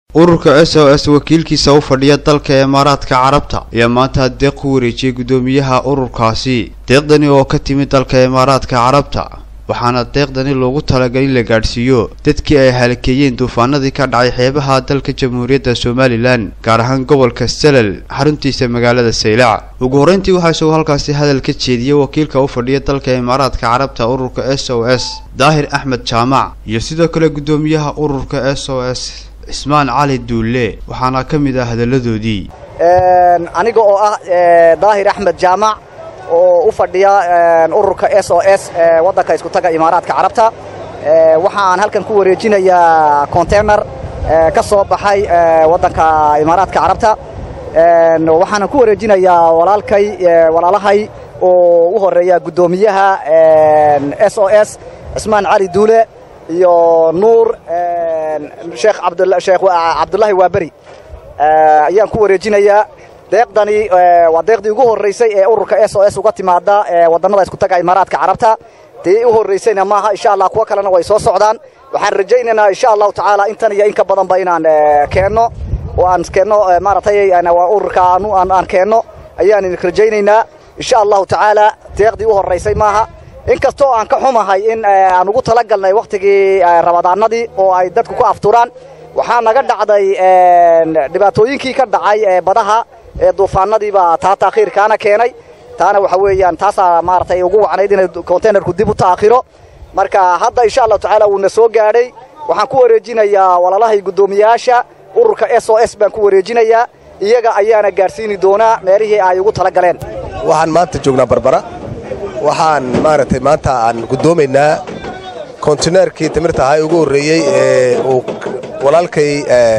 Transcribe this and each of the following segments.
ururka s o s wakiilkiisa u fadhiya dalka imaaraadka carabta ayaa maanta deeq ku wareejiyey guddoomiyaha ururkaasi deeqdani oo ka timid dalka imaaraadka carabta waxaana deeqdani loogu talagalay in la gaadhsiiyo dadkii ay halakeeyeen duufaanadii ka dhacay xeebaha dalka jamhuuriyadda somalilan gaar ahaan gobolka salal xaruntiisa magaalada saylac ugu horreyntii waxaa isagoo halkaasi hadal ka jeediyey wakiilka u fadhiya dalka imaaraadka carabta ururka s o s daahir axmed jaamac iyo sidoo kale guddoomiyaha ururka s o s cismaan cali duulle waxaana ka mid ah hadalladoodii aniga oo ah daahir axmed jaamac oo u fadhiya ururka s o s waddanka iskutaga imaaraadka carabta waxaan halkan ku wareejinayaa container ka soo baxay waddanka imaaraadka carabta waxaanan ku wareejinayaa walaalkay walaalahay oo u horeeya guddoomiyaha s o s cismaan cali duule iyo nuur sheekh sheekh cabdullaahi waaberi ayaan ku wareejinayaa deeqdani waa deeqdii ugu horraysay ee ururka s o s uga timaada wadannada iskutaga imaaraadka carabta tii u horraysayna maaha insha allah kuwo kalena way soo socdaan waxaan rajaynaynaa insha allahu tacaala intan iyo in ka badanba inaan keenno oo aan keenno maaratay ururka aan keenno ayaan rajaynaynaa insha allahu tacaala deeqdii u horraysay maaha in kastoo aan ka xumahay in aan ugu talagalnay wakhtigii rabadaanadii oo ay dadku ku afturaan waxaa naga dhacday dhibaatooyinkii ka dhacay ee badaha ee duufaanadiibaa taa taakhiirkaana keenay taana waxa weeyaan taasaa maaratay ugu wacnayd inay containerku dib u ta'khiro marka hadda insha allahu tacaala wuuna soo gaadhay waxaan ku wareejinayaa walaalahay guddoomiyayaasha ururka s o s baan ku wareejinayaa iyaga ayaana gaadhsiini doonaa meelihii ay ugu tala galeen waxaan maanta joognaa barbara waxaan maaragtay maanta aan guddoomaynaa kontineerkii timirta ahaa ugu horreeyey ee uu walaalkay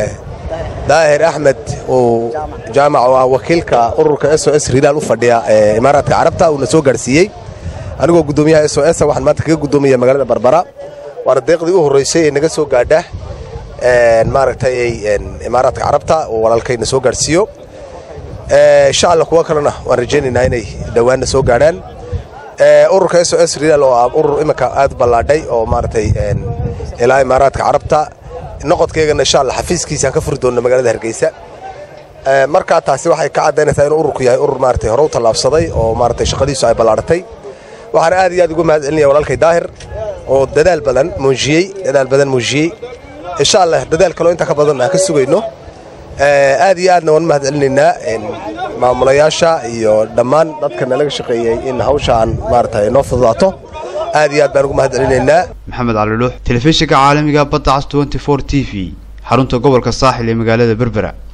daahir axmed uu jaamac oo ah wakiilka ururka s o s rilaal u fadhiya ee imaaraadka carabta uuna soo gaadhsiiyey anigoo guddoomiyaha s o s waxaan maanta kaga guddoomaya magaalada barbara waana deeqdii u horraysay ee naga soo gaadha maaragtay imaaraadka carabta oo walaalkayna soo gaadhsiiyo insha alla kuwo kalena waan rajaynaynaa inay dhowaanna soo gaadhaan ururka s o s rilaal oo ah urur iminka aad u ballaadhay oo maaragtay ilaa imaaraadka carabta noqodkaygana insha alla xafiiskiisaan ka furi doonna magaalada hargeysa markaa taasi waxay ka caddaynaysaa inuu ururku yahay urur maaragtay hore u tallaabsaday oo maaragtay shaqadiisu ay ballaadhatay waxaan aad iyo aad uga mahad celinaya walaalkay daahir oo dadaal badan muujiyey dadaal badan muujiyey insha allah dadaal kaloo intaa ka badan aan ka sugayno aad iyo aadna waan mahad celinaynaa maamulayaasha iyo dhammaan dadka nalaga shaqeeyey in hawshaan maaragtay noo fududaato aad iyo aad baan ugu mahad celinaynaa maxamed caliluux telefishinka caalamiga badda cas t t v xarunta gobolka saaxil ee magaalada berbera